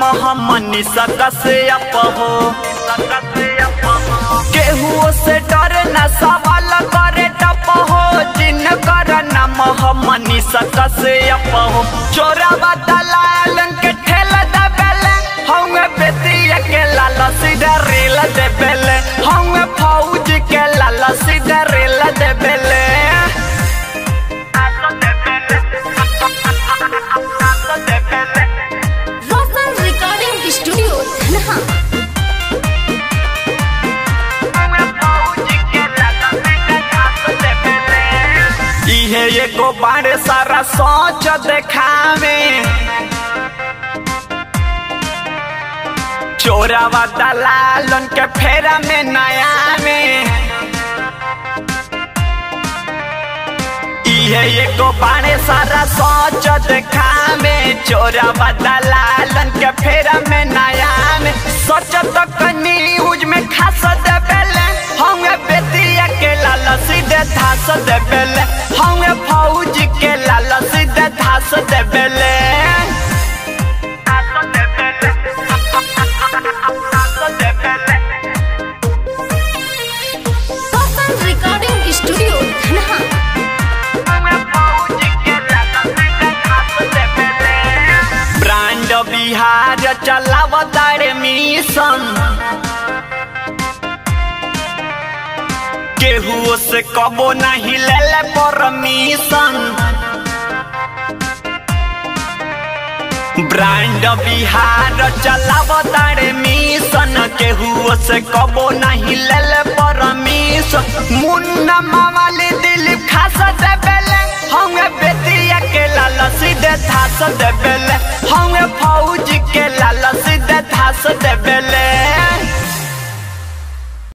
हमनी सकस अप हो केहू से डरे न सवाल करे टप हो जिन कर नाम हमनी सकस अप हो चोरावा दलालन के ठेल दबेले हमें बेतिया के लाल सीधा रेल देबेले हमें फौज के लाल सीधा रेल देबेले Vocal Recording Studio, Dhanha. इहे एगो बारे सारा सोच देखावे चोरावा दलालन के फेरा में नया में इहे एगो बारे सारा सोच देखावे चोरावा दलालन के फेरा में नया में सोच तो न्यूज में खास देबेले हमें बेतिया के लाल सीधे धास देबेले हमें फौज के लाल सीधे धास देबेले Vocal Recording Studio, Dhanha. Brand Bihar चलावतारे मिशन केहू से कबो नहीं ले ले परमिशन ब्रांड बिहार चलावतारे मिशन केहू से कबो नहीं ले ले परमिशन मुन्ना मावाली दिलीप खास देबेले हमें बेतिया के लाल सीधे धास देबेले हमें फौज के लाल सीधे धास देबेले